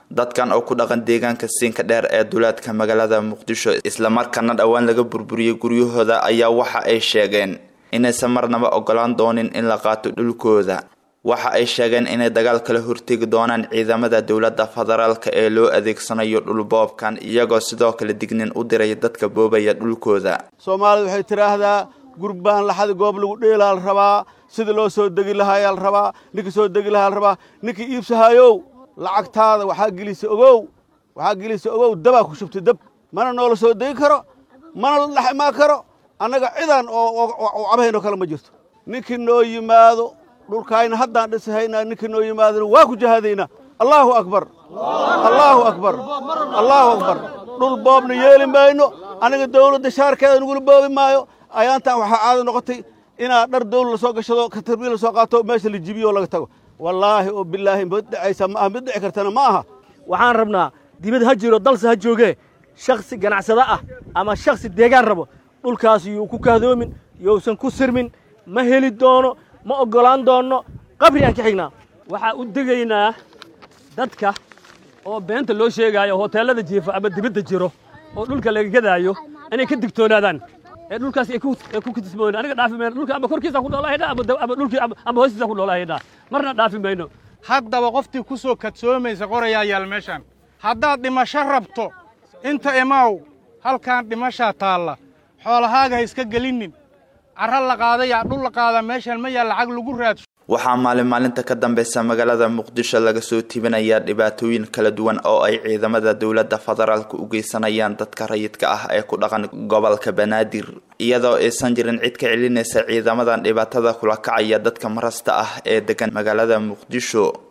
dadkan oo ku dhaqan deegaanka siinka dheer ee duleedka magaalada muqdisho islamarkaana dhowaan laga burburiyey guryahooda ayaa waxa ay sheegeen inaysan marnaba ogolaan doonin in la qaato dhulkooda waxa ay sheegeen inay dagaal kala hortegi doonaan ciidamada dowladda federaalka ee loo adeegsanayo dhulboobkan iyagoo sidoo kale dignin u diray dadka boobaya dhulkooda soomaalida waxay tidhaahdaa gurbaan laxada goob lagu dheelaa la rabaa sida loo soo degi lahaayaa la rabaa ninkii soo degi lahaa la rabaa ninkii iibsahayow lacagtaada waxaa gelisa ogow waxaa gelisa ogow dabaa ku shubtay dab mana noola soo degi karo mana la dhex imaan karo annaga cidaan oo cabahaynoo kale ma jirto ninkii noo yimaado dhulkaayna haddaan dhisahaynaa ninkii noo yimaadona waa ku jahaadaynaa allaahu akbar allaahu akbar allaahu akbar dhul boobna yeeli mayno aniga dawladda shaarkeeda nagula boobi maayo ayaantan waxaa caado noqotay inaad dhar dawla lasoo gashado katarbiil lasoo qaato meesha la jibiyo oo laga tago wallaahi oo bilaahi mid dhacaysa ma aha mid dhici kartana ma aha waxaan rabnaa dibad ha jiro dalse ha joogee shakhsi ganacsado ah ama shakhsi deegaan rabo dhulkaas yuu ku kahdoomin yousan ku sirmin ma heli doono ma oggolaan doonno qabri aan ka xignaa waxaa u degaynaa dadka oo beenta loo sheegaayo hoteellada jiifa ama dibadda jiro oo dhulka laga gadaayo inay ka digtoonaadaan ee dhulkaas ay ku kitismoon aniga dhaafi mayno dhulka ama korkiisa ku noolahaynaa ama dhulkii ama hoostiisa ku noolahaynaa marna dhaafi mayno haddaba qoftii ku soo kadsoomaysa qorayaa yaal meeshaan haddaad dhimasho rabto inta imaaw halkaan dhimashaa taalla xoolahaaga ha iska gelinnin carra la qaadayaa dhul la qaadaa meeshaan ma yaal lacag lagu raadsho waxaa maalin maalinta ka dambeysa magaalada muqdisho laga soo tibinayaa dhibaatooyin kala duwan oo ay ciidamada dowladda federaalka u geysanayaan dadka rayidka ah ee ku dhaqan gobolka banaadir iyadoo aysan jirin cid ka celinaysa ciidamadan dhibaatada kula kacaya dadka marasta ah ee degan magaalada muqdisho